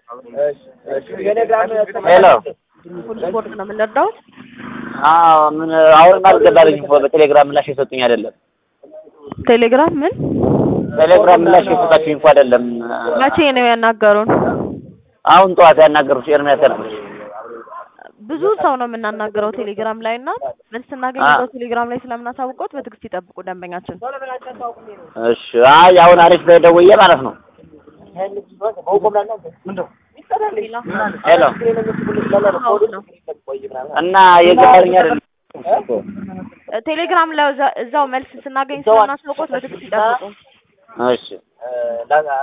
ሄሎ ሁሉ ስፖርት ነው የምንረዳው። አዎ ምን አሁንም አልገባልኝም እኮ በቴሌግራም ምላሽ የሰጡኝ አይደለም። ቴሌግራም ምን ቴሌግራም ምላሽ የሰጣችሁኝ እኮ አይደለም። መቼ ነው ያናገሩን? አሁን ጠዋት ያናገሩት ኤርሚያስ ያልኩሽ። ብዙ ሰው ነው የምናናገረው ቴሌግራም ላይ እና መልስ ስናገኝ አ- እዛው ቴሌግራም ላይ ስለምናሳውቀውት በትዕግስት ይጠብቁ ደንበኛችን። እሺ አይ አሁን አሪፍ ላይ ደውዬ ማለት ነው። ሄሎ ሀውስ ነው እና የገባልኝ አይደለም። ቴሌግራም ላይ እዛ- እዛው መልስ ስናገኝ ስለምናሳውቀውት በትዕግስት ይጠብቁ። እሺ